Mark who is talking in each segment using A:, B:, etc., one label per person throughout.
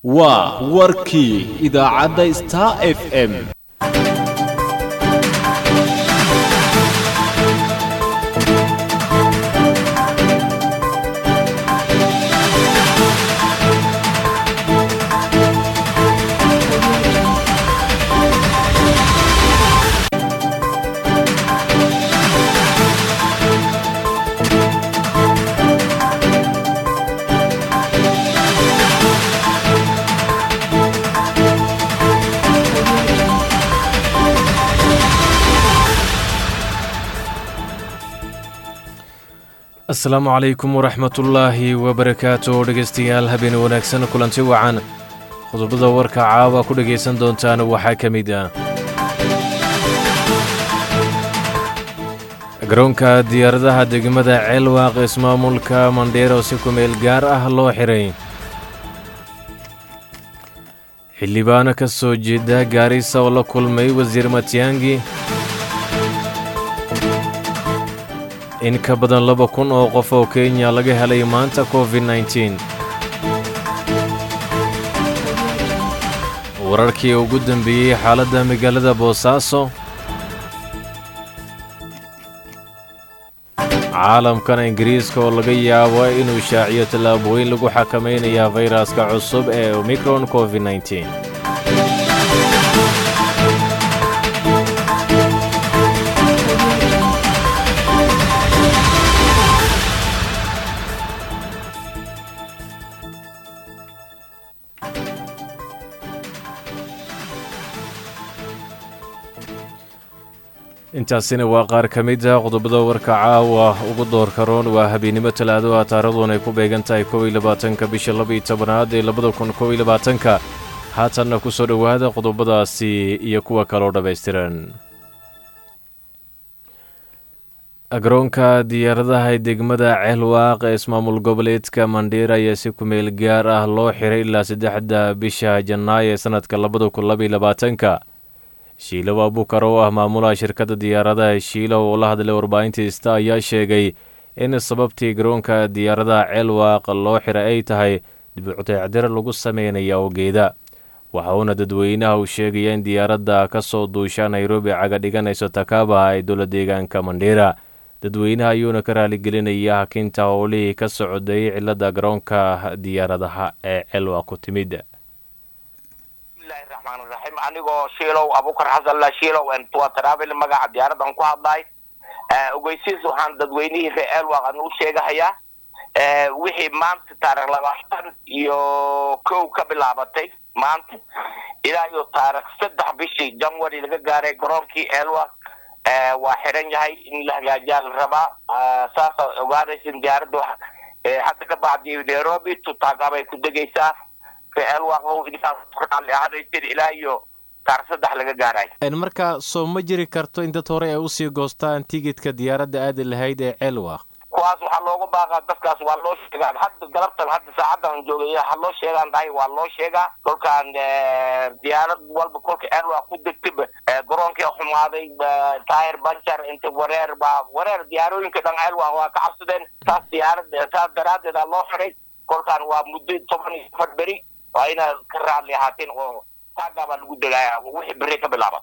A: waa warkii idaacadda star f m
B: asalaamu calaykum waraxmatullaahi wabarakaatu dhegaystayaal habeen wanaagsan kulanti wacan qodobada warka caawa ku dhegaysan doontaan waxaa ka mid ah garoonka diyaaradaha degmada ceelwaaq ismaamulka mandheero si ku meel gaar ah loo xiray xildhibaano ka soo jeeda gaarisa oo la kulmay wasiir matyaangi in ka badan laba kun oo qof oo kenya laga helay maanta covid nneteen wararkii ugu dambeeyey xaaladda magaalada boosaaso caalamkan ingiriiska oo laga yaabo inuu shaaciyo tallaabooyin lagu xakamaynayaa fayraska cusub ee omicron covid nneteen intaasina waa qaar ka mid a qodobada warka caawa ugu doorka roon waa habeennimo talaado ah taarikhduun ay ku beegan tahay kow iyo labaatanka bisha labaiyo tobanaad ee labada kun kow iyo labaatanka haatanna ku soo dhowaada qodobadaasi iyo kuwa kaloo dhammaystiran garoonka diyaaradaha ee degmada ceelwaaq ee ismaamul goboleedka mandheera ayaa si kumeel gaar ah loo xiray ilaa saddexda bisha janaayo ee sanadka labada kun labaiyo labaatanka shiilow abukar oo ah maamulaha shirkadda diyaaradaha shiilow oo la hadlay warbaahinta ista ayaa sheegay in sababtii garoonka diyaaradaha ceelwaaq loo xiray ay tahay dibicudayacdiro lagu sameynaya ogeeda waxa uuna dadweynaha uu sheegaya in diyaaradda ka soo duusha nairobi caga dhiganayso takaabaha ee dowla deegaanka mandheera dadweynaha ayuuna ka raaligelinaya hakinta howlihii ka socday cilada garoonka diyaaradaha ee ceelwaaq ku timid
C: raxiim anigoo shiilow abukar xasanla shiilow waa travel magaca diyaaradan ku hadlay ogeysiis waxaan dadweynihii reer elwaq aan u sheegahayaa wixii maanta taarikh labaatan iyo kow ka bilaabatay maanta ilaa iyo taarikh saddex bishii january laga gaaray garoonkii elwaq waa xiran yahay in la hagaajiyaa la rabaa saasa ogaanaysin diyaaradda hadda ka bacdi nairobi tutagabay ku degaysaa ilaa iyo taar saddex laga gaaray
B: marka soo ma jiri karto in dad hore ay usii goostaan tigidka diyaaradda aadi lahayd ee ceelwaaq
C: kuwaas waxaa looga baaqaa dadkaas waa loo sheegaa hadda galabtan hadda saacadan joogay ha loo sheegaan dhahay waa loo sheegaa kolkaan diyaarad walba kolka ceelwaaq ku degtaba garoonkii xumaaday taayir banjar inta wareer baa wareer diyaarooyinka dhan ceelwaaq waa ka cabsadeen saas diyaarad saas daraaddeed aa loo xiray kolkaan waa muddo toban iyo afar beri waa inaad ka raadli ahaateen oo taagaabaa lagu degaya wixii beri ka bilaaba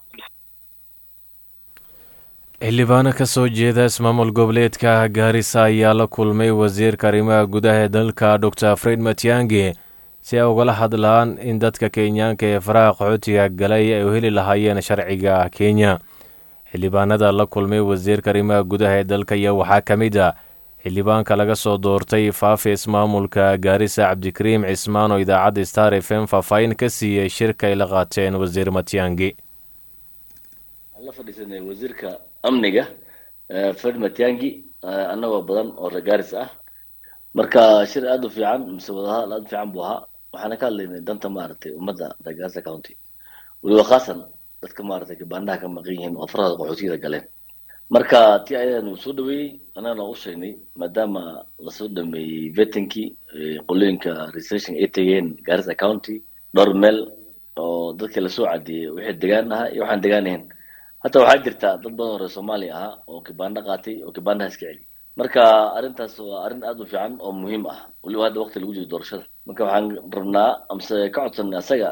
B: xildhibaano ka soo jeeda ismaamul goboleedka gaarisa ayaa la kulmay wasiirka arrimaha gudaha ee dalka doctor fred matyangi si ay ugala hadlaan in dadka kenyaanka ee faraha qaxootiga galay ay u heli lahaayeen sharciga kenya xildhibaanada la kulmay wasiirka arrimaha gudaha ee dalka ayaa waxaa ka mid ah xildhibaanka laga soo doortay faafi ismaamulka gaarisa cabdikariim cismaan oo idaacadda star f m faahfaahin ka siiyey shirka ay la qaateen wasiir matyangi
D: waxaan la fadhiisanay wasiirka amniga fred matyangi annagoo badan oo reer gaaris ah marka shir aada u fiican mise wadahadal aada u fiican buu ahaa waxaana ka hadlaynay danta maaragtay ummadda reer gaarisa county weliba khaasan dadka maaragtay gabaanaha ka maqan yihiin oo farada qaxootiyada galeen marka ti ayadaanu soo dhaweeyey annagana u sheegnay maadaama lasoo dhameeyey vetinkii qolooyinka researching ay tegeen garissa county dhowr meel oo dadkii lasoo cadeeyey wixii degaan ahaa iyo waxaan degaan ahayn hataa waxaa jirta dad badan oo reer soomaaliya ahaa oo kibaandho qaatay oo kibaandhaha iska celi marka arrintaas waa arrin aad u fiican oo muhiim ah weliba hadda waqti lagu jiro doorashada marka waxaan rabnaa amse ka codsanay asaga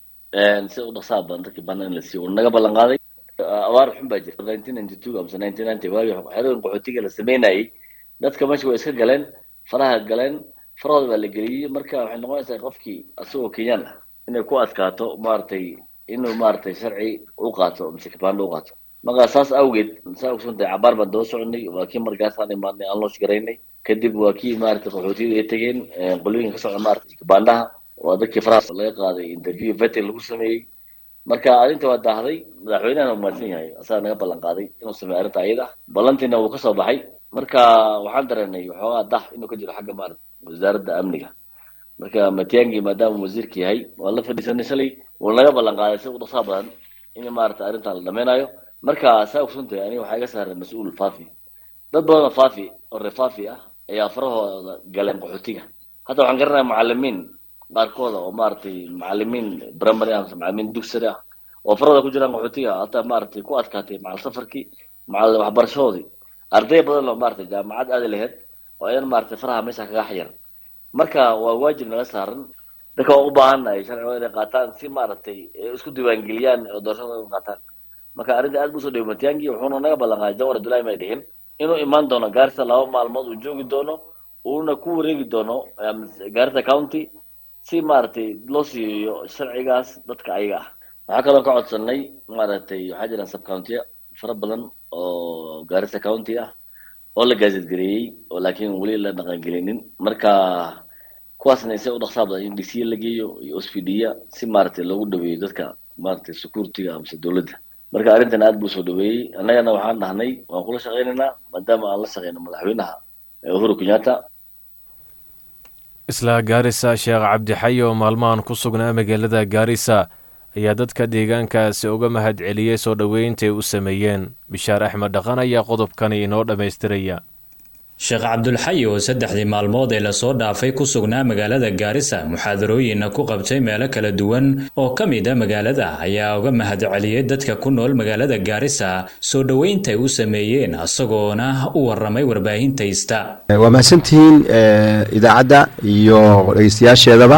D: sida u dhaqsaha badan dadkii baana in la siiyo uu naga ballan qaaday abaar xun baa jirta nineteen ninety two amse nineteen ninety waagii xerooyin qaxootiga la sameynayay dadka meesha way iska galeen faraha galeen farahooda baa la geliyey marka waxay noqonaysaa qofkii asagoo kenyaan ah inay ku adkaato maaragtay inuu maaragtay sharci u qaato mise kibaando u qaato marka saas awgeed saa ogsantahay cabaar baan daba soconay waa kii markaasaan imaadnay aan loosh garaynay kadib waa kii maaragtay qaxootiyada ay tegeen qolooyinka ka socda maaragtay kibaandaha waa dadkii faraha laga qaaday interview vetin lagu sameeyey marka arrinta waa daahday madaxweynahana umaadsan yahay asagaa naga ballan qaaday inuu sameeyo arrinta ayada ballantiina wuu kasoo baxay marka waxaan dareennay waxoogaa dah inuu ka jiro xagga maarata wasaaradda amniga marka matiangi maadaama wasiirka yahay waan la fadhiisanay shalay wuu naga ballan qaaday si u dhaqsaa badan in maarata arrintan la dhameynayo marka saa ogsantahay aniga waxaa iga saaray mas-uul faafi dad badan oo faafi oo reer faafi ah ayaa farahooda galeen qaxootiga hadda waxaan garanaya macalimiin qaarkooda oo maaragtay macalimiin primary ah macalimiin dugsari ah oo farahooda ku jiraan qaxootiga hataa maaragtay ku adkaatay macal safarkii macal waxbarashadoodii arday badan oo maaragtay jaamacad aadi lahayd oo idan maaragtay faraha meesha kaga xayar marka waa waajib naga saaran dadka waan u baahannahay sharciga inay qaataan si maaragtay isku diiwaangeliyaan oo doorashada u qaataan marka arrinta aad buu soo dhawey matiangi wuxuuna naga ballan qaaday jawar abdullahi may dhihin inuu imaan doono gaarisa laba maalmood uu joogi doono uuna ku wareegi doono gaarisa county si maaragtay loo siiyo sharcigaas dadka ayaga ah waxaa kaloo ka codsanay maaragtay waxaa jiraan subcountiya fara badan oo gaarisa county ah oo la gaazadgareeyey oo laakiin weli la dhaqangelinin marka kuwaasna se u dhaqsaa badan in dc la geeyo iyo ospdia si maaragtay loogu dhaweeyo dadka maaragtay security-ga amase dowladda marka arrintan aad buu soo dhaweeyey annagana waxaan dhahnay waan kula shaqaynaynaa maadaama aan la shaqeyno madaxweynaha uhuru kenyatta
B: isla gaarisa sheekh cabdixay oo maalmahan ku sugnaa magaalada gaarisa ayaa dadka deegaankaasi uga mahad celiyey soo dhoweyntaay u sameeyeen bishaar axmed dhaqan ayaa qodobkani inoo dhammaystiraya
E: sheekh cabdulxayi oo saddexdii maalmood ee lasoo dhaafay ku sugnaa magaalada gaarisa muxaadarooyinna ku qabtay meelo kala duwan oo ka mid a magaalada ayaa uga mahad celiyey dadka ku nool magaalada gaarisa soo dhoweyntaay u sameeyeen isagoona u waramay warbaahintaista
F: waa mahadsantihiin idaacadda iyo dhegeystayaasheedaba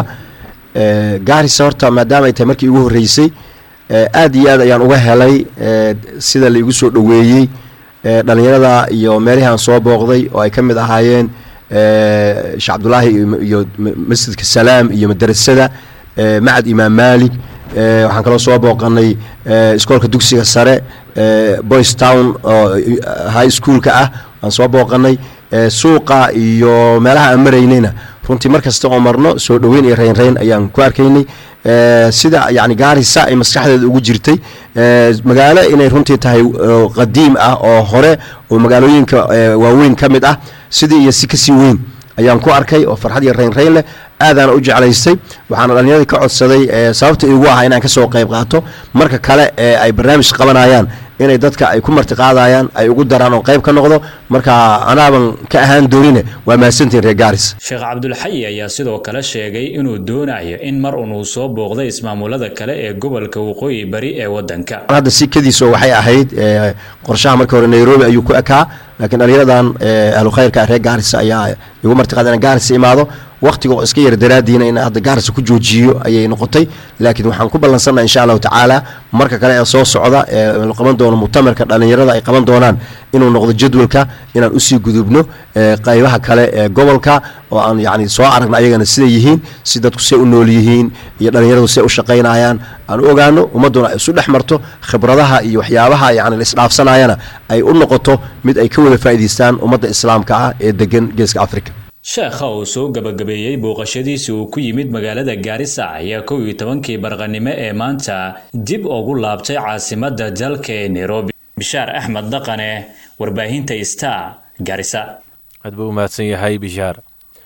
F: gaarisa horta maadaama ay tahay markii igu horreysay aad iyo aad ayaan uga helay sida la igu soo dhoweeyey dhalinyarada iyo meelihii aan soo booqday oo ay ka mid ahaayeen sheekh cabdulaahi iyo masjidka salaam iyo madarasada macad imaam maalik waxaan kaloo soo booqanay iskoolka dugsiga sare boys town oo high schoolka ah aan soo booqanay suuqa iyo meelaha aan maraynayna runtii mar kasta oo marno soo dhoweyn iyo reynreyn ayaan ku arkaynay sida yani gaarisa ay maskaxdeeda ugu jirtay magaalo inay runtii tahay qadiim ah oo hore oo magaalooyinka waaweyn ka mid ah sidii iyo si kasii weyn ayaan ku arkay oo farxad iyo reynreyn leh aadaana u jeclaystay waxaana dhallinyaradii ka codsaday sababta igu ah inaan kasoo qayb qaato marka kale ee ay barnaamij qabanayaan inay dadka ay ku martiqaadayaan ay ugu daraan oo qayb ka noqdo marka anaaban ka ahaan doonine waa mahadsantihin reer gaaris
E: sheekh cabdulxayi ayaa sidoo kale sheegay inuu doonayo in mar un uu soo booqday ismaamulada kale ee gobolka waqooyi bari ee waddanka
F: hadda sikadiiso waxay ahayd qorshaha marka hore nairobi ayuu ku ekaa laakiin dhallinyaradan ahlu khayrka reer gaaris ayaa igu martiqaada inaan gaaris imaado waqtiga oo iska yar daraadiina in hadda gaarisa ku joojiyo ayay noqotay laakiin waxaan ku ballansannaha insha allahu tacaala marka kale ee soo socda ee la qaban doono mutamarka dhallinyarada ay qaban doonaan inuu noqdo jadwalka inaan usii gudubno qaybaha kale ee gobolka oo aan yani soo aragna ayagana siday yihiin si dadku say u nool yihiin iyo dhallinyaradu say u shaqaynayaan aan u ogaano ummadduna ay isu dhex marto khibradaha iyo waxyaabaha yani la isdhaafsanayana ay u noqoto mid ay ka wada faa'iidaystaan ummadda islaamka ah ee degan geeska africa
E: sheekha uu soo gabagabeeyey booqashadiisi uu ku yimid magaalada gaarisa ayaa kow iyo tobankii barqanimo ee maanta dib ugu laabtay caasimadda dalka ee nairobi bishaar axmed dhaqane warbaahinta star gaarisa
B: aad buu u mahadsan yahay bishaar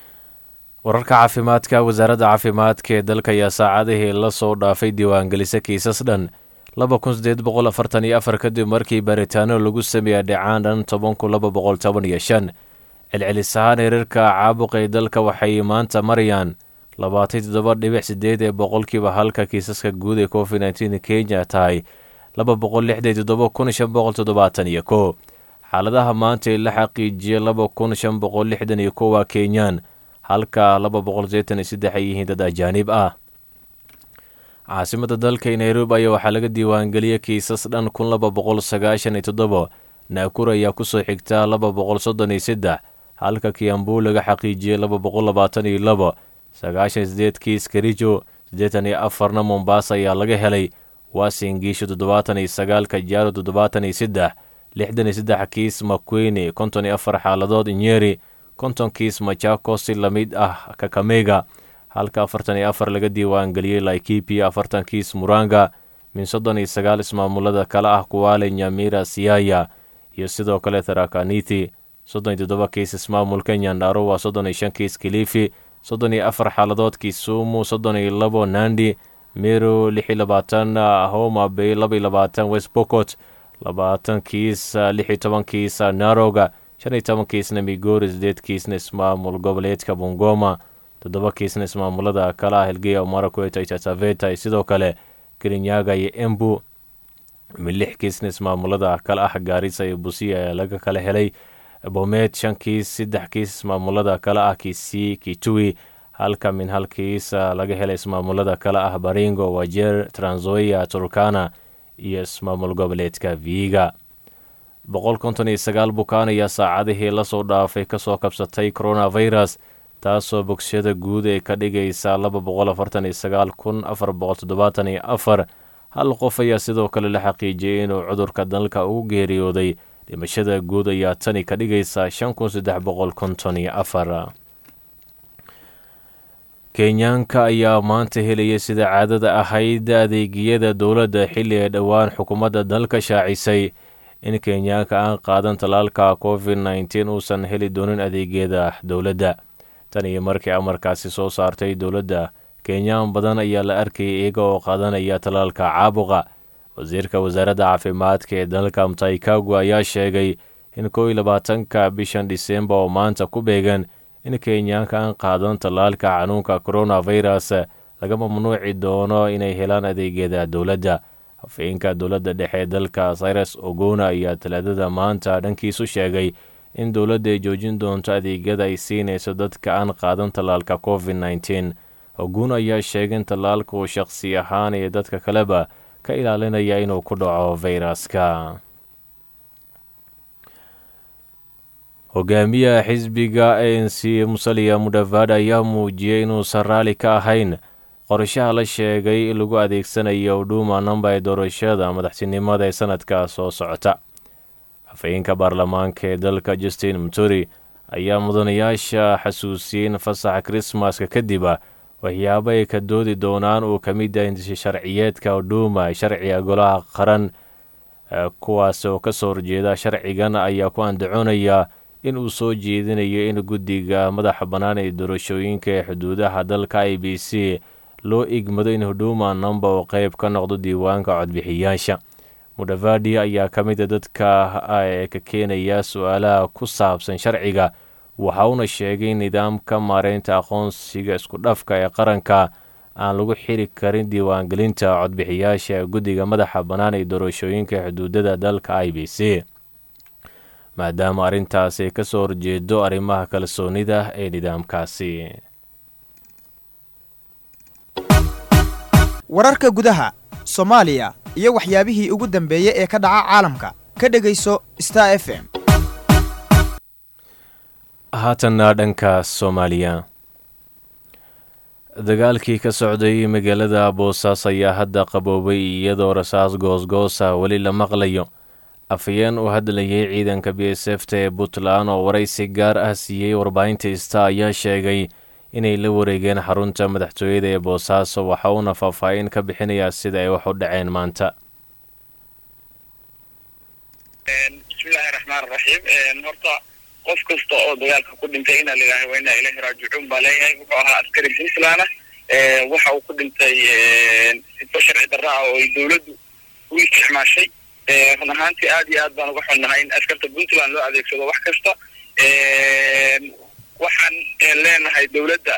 B: wararka caafimaadka wasaaradda caafimaadka ee dalka ayaa saacadihii la soo dhaafay diiwaangelisa kiisas dhan laba kun sideed boqol afartan iyo afar kadib markii baaritaano lagu sameeya dhacaan dhan toban kun laba boqol toban iyo shan celcelis ahaan heerarka caabuqa ee dalka waxay maanta marayaan labaatan toddoba dhibic sideed ee boqolkiiba halka kiisaska guud ee covid nteen kenya tahay laba boqol lixdan toddoba kun shan boqol toddobaatan iyo ko xaaladaha maanta ee la xaqiijiyay laba kun shan boqol lixdan iyo kow waa kenyaan halka laba boqol seetan iyo saddex ay yihiin dad ajaanib ah caasimada dalka nairobi ayaa waxaa laga diiwaangeliyey kiisas dhan kun laba boqol sagaashan iyo toddoba naakur ayaa kusoo xigtaa laba boqol soddon iyo saddex halka kiambu laga xaqiijiyey laba boqol labaatan iyo labo sagaashan iyo sideed kiis kerijo siddeetan iyo afarna mombasa ayaa laga helay waasingiisho toddobaatan iyo sagaal kajaaro toddobaatan iyo saddex lixdan iyo saddex kiis makweyne konton iyo afar xaaladood nyeri konton kiis machako si lamid ah kakamega halka afartan iyo afar laga diiwaangeliyey laikipia afartan kiis muranga min soddon iyo sagaal ismaamulada kale ah kuwaale nyamira siaya iyo sidoo kale tharakanithi soddon iyo toddoba kiis ismaamulka nyandharo waa soddon iyo shan kiis kilifi soddon iyo afar xaaladood kisumu soddon iyo labo nandi mero lix iyo labaatan homa bay laba iyo labaatan west bocot labaatan kiis lix iyo toban kiis naroga shan iyo toban kiisna migori sideed kiisna ismaamul goboleedka bungoma toddoba kiisna ismaamulada kale ah helgeya marakweta itataveta iyo sidoo kale kirinyaga iyo embu mid lix kiisna ismaamulada kale ah gaarisa iyo busiya ayaa laga kala helay bomeed shan kiis saddex kiis ismaamulada kale ah kisii kitui halka min hal kiis laga helay ismaamulada kale ah baringo wajeer tranzoia turkana iyo ismaamul goboleedka viiga boqol konton iyo sagaal bukaan ayaa saacadihii lasoo dhaafay kasoo kabsatay coronavirus taasoo bogsashada guud ee ka dhigaysa laba boqol afartan iyo sagaal kun afar boqol toddobaatan iyo afar hal qof ayaa sidoo kale la xaqiijiyey inuu cudurka dalka ugu geeriyooday dhimashada guud ayaa tani ka dhigaysa shan kun saddex boqol konton iyo afar kenyaanka ayaa maanta helaya sida caadada ahayd adeegyada dowladda xilli ay dhowaan xukuumadda dalka shaacisay in kenyaanka aan qaadan tallaalka covid nneteen uusan heli doonin adeegyada dowladda tan iyo markii amarkaasi soo saartay dowladda kenyaan badan ayaa la arkayay iyaga oo qaadanaya tallaalka caabuqa wasiirka wasaaradda caafimaadka ee dalka mtaikagu ayaa sheegay in kow iyo labaatanka bishan dhisemba oo maanta ku beegan in kenyaanka aan qaadan tallaalka xanuunka coronavirus laga mamnuuci doono inay helaan adeegyada dowladda hafeenka dowladda dhexe dalka cyrus ogona ayaa talaadada maanta dhankiisu sheegay in dowladda ay joojin doonto adeegyada ay siinayso dadka aan qaadan tallaalka covid nneteen ogun ayaa sheegay in tallaalka uu shaqsi ahaan iyo dadka kaleba ka ilaalinaya inuu ku dhaco fayraska hogaamiyaha xisbiga a n c musaliya mudhavaad ayaa muujiyey inuusan raalli ka ahayn qorshaha la sheegay in lagu adeegsanayo huduma namba ee doorashada madaxtinimada ee sanadka soo socota hafeenka baarlamaanka ee dalka justin muturi ayaa mudanayaasha xasuusiyey in fasaxa krismaska kadiba waxyaabo ay ka doodi doonaan uu ka mid yahay sharciyeedka huduma sharciga golaha qaran kuwaas oo ka soo horjeeda sharcigan ayaa ku andacoonaya in uu soo jeedinayo in guddiga madaxa bannaan ee doorashooyinka ee xuduudaha dalka i b c loo igmado in huduma namba uu qayb ka noqdo diiwaanka codbixiyaasha mudhavadi ayaa ka mid a dadka ee ka keenaya su-aalaha ku saabsan sharciga waxa uuna sheegay in nidaamka maareynta aqoonsiga isku dhafka ee qaranka aan lagu xiri karin diiwaangelinta codbixiyaasha ee guddiga madaxa bannaan ee doorashooyinka xuduudada dalka i b c maadaama arrintaasi ay ka soo horjeedo arrimaha kalsoonida ee nidaamkaasi
G: wararka gudaha soomaaliya iyo waxyaabihii ugu dambeeyey ee ka dhaca caalamka ka dhegayso star f m
B: haatanna dhanka soomaaliya dagaalkii ka socday magaalada boosaas ayaa hadda qaboobay iyadoo rasaas goosgoosa weli la maqlayo afhayeen uu hadlayay ciidanka b s f ta ee puntland oo waraysi gaar ah siiyey warbaahinta ista ayaa sheegay inay la wareegeen xarunta madaxtooyada ee boosaaso waxa uuna faahfaahin ka bixinayaa sida ay wax u dhaceen maanta
H: bismillahi raxmaan raxiim horta qof kasta oo dagaalka ku dhintay inaa layidhaha waa inaa ilahi raajicuun baa leeyahay wuxuu ahaa askari puntland ah waxa uu ku dhintay sifo sharci darra ah oo ay dowladdu u isticmaashay run ahaantii aad iyo aad baan uga xunnahay in askarta puntland loo adeegsado wax kasta waxaan leenahay dowladda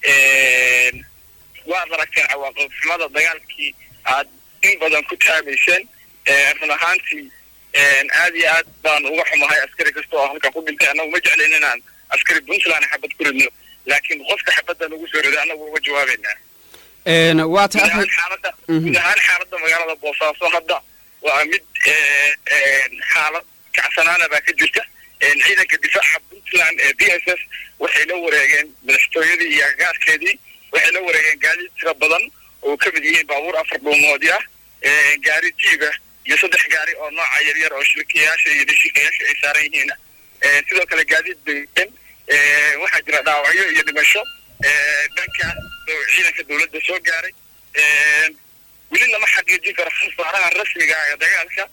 H: waad aragteen cawaaqib xumada dagaalkii aad in badan ku taabayseen run ahaantii aad iyo aad baan uga xumahay askari kasta oo halkan ku dhintay annagu ma jeclayn inaan askari puntland xabad ku ridno laakiin qofka xabadda nagu soo riday annagu uga jawaabaynaa
I: waa
H: guud ahaan xaaladda guud ahaan xaaladda magaalada boosaaso hadda waa mid xaalad kacsanaana baa ka jirta ciidanka difaaca puntland ee b s s waxay la wareegeen madaxtooyadii iyo agagaarkeedii waxay la wareegeen gaadiid tira badan oo ka mid yihiin baabuur afar dhuumoodi ah gaari jiiba iyo saddex gaari oo nooca yaryar oo shirkiyaasha iyo dhishikayaasha ay saaran yihiin sidoo kale gaadiid bayeen waxaa jira dhaawacyo iyo dhimasho dhanka ciidanka dowladda soo gaaray weli lama xaqiijin karo khasaaraha rasmiga ah ee dagaalka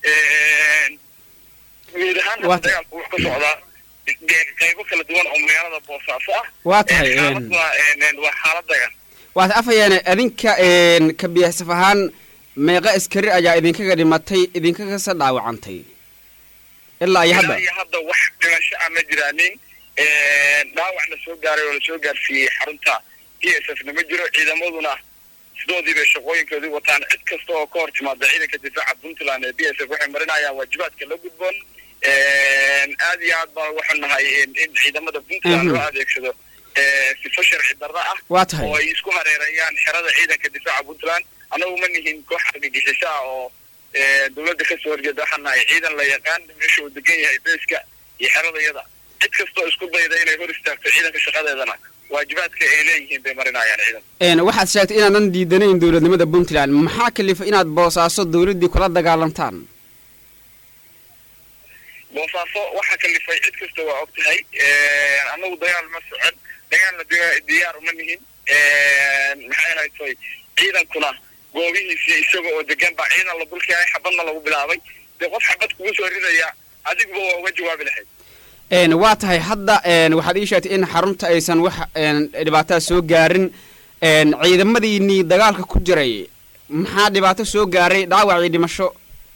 H: guud ahaan hadda dagaalku wuxuu ka socdaa qaybo kala duwan oo magaalada boosaaso ah
I: waa tahay
H: xaaladuna waa xaalad dagaal
I: waa tahay afayaane adinka ka biyaasaf ahaan meeqa askari ayaa idinkaga dhimatay idinkagasa dhaawacantay ilaa iyo hadda
H: ilaa iyo hadda wax dhimasho ah ma jiraanin dhaawac la soo gaaray oo lasoo gaarsiiyey xarunta b s f na ma jiro ciidamaduna sidoodii bay shaqooyinkoodii wataan cid kasta oo ka hor timaada ciidanka difaaca puntland ee b s f waxay marinayaan waajibaadka la gudboon aad iyo aad baan uga xunnahay in ciidamada puntland loo adeegsado sifo sharci darro ah
I: waa tahay
H: oo ay isku hareerayaan xerada ciidanka difaaca puntland annagu ma nihin koox argagixiso ah oo dowladda kasoo horjeeda waxaan nahay ciidan la yaqaan meesha uu degan yahay beeska iyo xeradayada cid kastoo isku dayda inay hor istaagto ciidanka shaqadeedana waajibaadka ay leeyihiin bay marinayaan ciidan
I: waxaad sheegtay inaadan diidanayn dowladnimada puntland maxaa kalifa inaad boosaaso dowladdii kula dagaalantaan
H: boosaaso waxaa kalifay cid kasta waa og tahay annagu dagaal ma socon dagaalna diyaar uma nihin maxay haytay ciidankuna goobihiisii isaga oo degan baa ciidan la dulkeenay xabadna lagu bilaabay dee qof xabad kugu soo ridaya adiguba waa uga jawaabi lahayd
I: waa tahay hadda waxaad ii sheegtay in xarunta aysan wax dhibaataa soo gaarin ciidamadiinii dagaalka ku jiray maxaa dhibaato soo gaaray dhaawac iyo dhimasho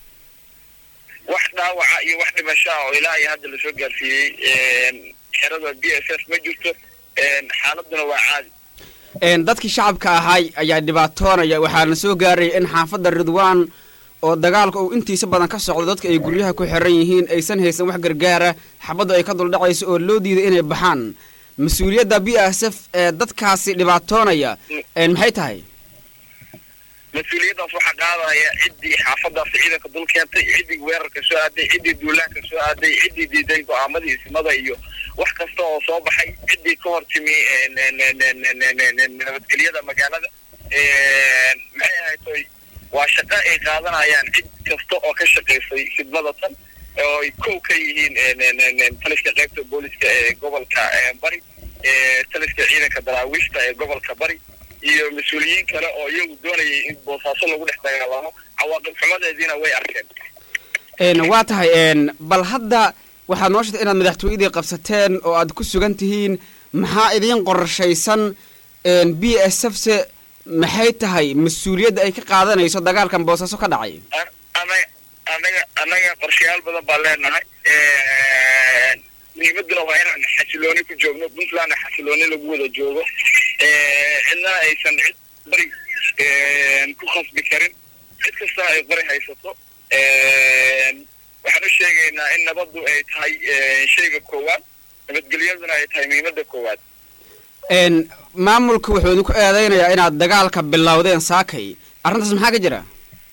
H: wax dhaawaca iyo wax dhimasho ah oo ilaa iyo hadda lasoo gaarsiiyey xerada b s f ma jirto xaaladuna waa caadi
I: dadkii shacabka ahay ayaa dhibaatoonaya waxaana soo gaaraya in xaafadda ridwaan oo dagaalka uu intiisa badan ka socdo dadka ay guryaha ku xiran yihiin aysan haysan wax gargaara xabaddu ay ka duldhacayso oo loo diiday inay baxaan mas-uuliyadda b s f ee dadkaasi dhibaatoonaya maxay tahay
H: mas-uuliyaddaas waxaa qaadaya ciddii xaafadaasi ciidanka dul keentay ciddii weerarka soo aaday ciddii duulaanka soo aaday ciddii diiday go-aamadii ismada iyo wax kasta oo soo baxay ciddii ka hor timi nabadgelyada magaalada maxay ahaytoy waa shaqo ay qaadanayaan cid kasta oo ka shaqaysay khidmada tan oo ay kow ka yihiin taliska qaybta booliska ee gobolka bari taliska ciidanka daraawiishta ee gobolka bari iyo mas-uuliyiin kale oo iyagu doonayay in boosaaso lagu dhex dagaalamo cawaaqib xumadeediina way arkeen
I: waa tahay bal hadda waxaad noo sheegtay inaad madaxtooyadii qabsateen oo aad ku sugan tihiin maxaa idiin qorshaysan b s f se maxay tahay mas-uuliyadda ay ka qaadanayso dagaalkan boosaaso ka dhacay
H: anaga annaga qorshayaal badan baan leenahay muhiimaduna waa inaan xasilooni ku joogno puntlandna xasilooni lagu wada joogo cidna aysan cid bari ku khasbi karin cid kasta ay qori haysato waxaan u sheegaynaa in nabaddu ay tahay shayga koowaad nabadgelyaduna ay tahay muhiimadda koowaad
I: maamulka wuxuu idinku eedaynayaa inaad dagaalka bilowdeen saakay arrintaas maxaa ka jira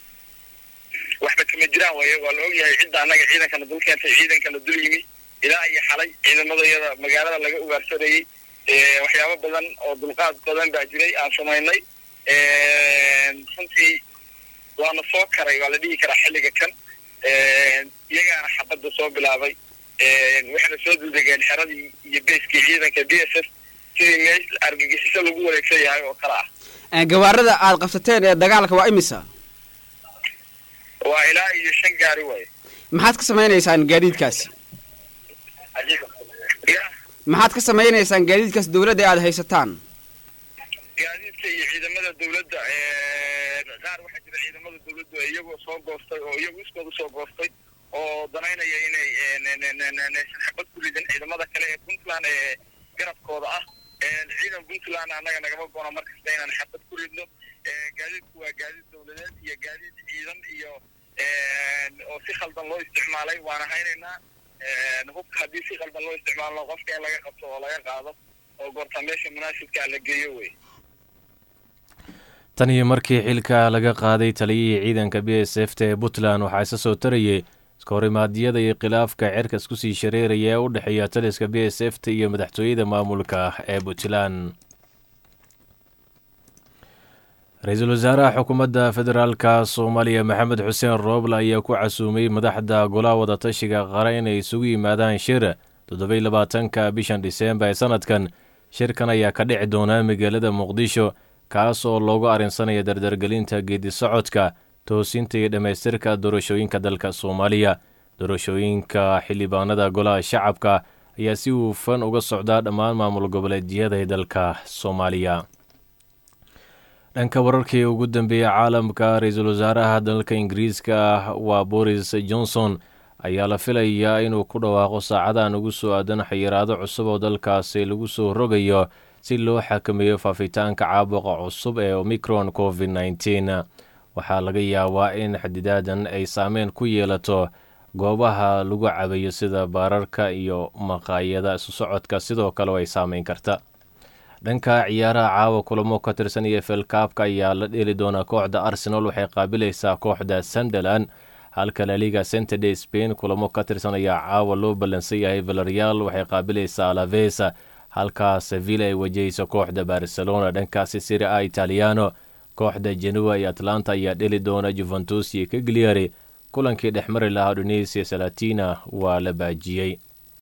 H: waxba kama jiraan waaye waa la ogyahay cidda annaga ciidankana dul keentay ciidankana dul yimi ilaa iyo xalay ciidamadayada magaalada laga ugaarsanayay waxyaabo badan oo dulqaad badan baa jiray aan samaynay runtii waana soo karay waa la dhihi karaa xilliga kan iyagaana xabadda soo bilaabay waxayna soo duldegeen xeradii iyo beeskii ciidanka b s f sidii meel argagixiso lagu wareegsan yahay oo kale ah
I: gawaarada aad qabsateen ee dagaalka waa imisa
H: waa ilaa iyo shan gaari waaye
I: maxaad ka samaynaysaan gaadiidkaasi maxaad ka samaynaysaan gaadiidkaas dawladda aad haysataan
H: gaadiidka iyo ciidamada dawladda qaar waxaa jira ciidamada dawladdu iyagoo soo goostay oo iyagu iskooda soo goostay oo danaynaya inay xabad ku ridin ciidamada kale ee puntland ee garabkooda ah ciidan puntland annaga nagama goono markasta inaan xabad ku ridno gaadiidku waa gaadiid dawladeed iyo gaadiid ciidan iyo oo si khaldan loo isticmaalay waana haynaynaa hubka haddii si khaldan loo isticmaalo qofka in laga qabto oo laga qaado oo goorta meesha munaasibkaa la geeyo wey
B: tan iyo markii xilka laga qaaday taliyihii ciidanka b s f ta ee puntland waxaa isa soo tarayay iskahorimaadiyada iyo khilaafka cerka isku sii shareeraya ee u dhexeeya taliska b s f ta iyo madaxtooyada maamulka ee puntland ra-iisul wasaaraha xukuumadda federaalka soomaaliya maxamed xuseen rooble ayaa ku casuumay madaxda golaha wadatashiga qara inay isugu yimaadaan shir toddobaiy labaatanka bishan dhiseembar ee sanadkan shirkan ayaa ka dhici doonaa magaalada muqdisho kaas oo loogu arrinsanaya dardargelinta geedi socodka toosinta iyo dhammaystirka doorashooyinka dalka soomaaliya doorashooyinka xildhibaanada golaha shacabka ayaa si hufan uga socdaa dhammaan maamul goboleedyada ee dalka soomaaliya dhanka wararkii ugu dambeeyey caalamka ra-iisul wasaaraha dalka ingiriiska ah waa boris johnson ayaa la filayaa inuu ku dhawaaqo saacadahan ugu soo aadan xayiraado cusub oo dalkaasi lagu soo rogayo si loo xakameeyo faafitaanka caabuqa cusub ee omicron covid nneteen waxaa laga yaabaa in xadidaadan ay saameyn ku yeelato goobaha lagu cabayo sida baararka iyo maqaayada isu socodka sidoo kale ay saameyn karta dhanka ciyaaraha caawa kulamo ka tirsan iyo felkaabka ayaa la dheeli doonaa kooxda arsenal waxay qaabilaysaa kooxda sunderland halka laliga centerde spain kulamo ka tirsan ayaa caawa loo ballansan yahay valerial waxay qaabilaysaa alavesa halka sevilla ay wajahayso kooxda barcelona dhankaasi siri a italiano kooxda genua iyo atlanta ayaa dheli doona juventus iyo kagliari kulankii dhexmari lahaa udinisia salatina waa la baajiyey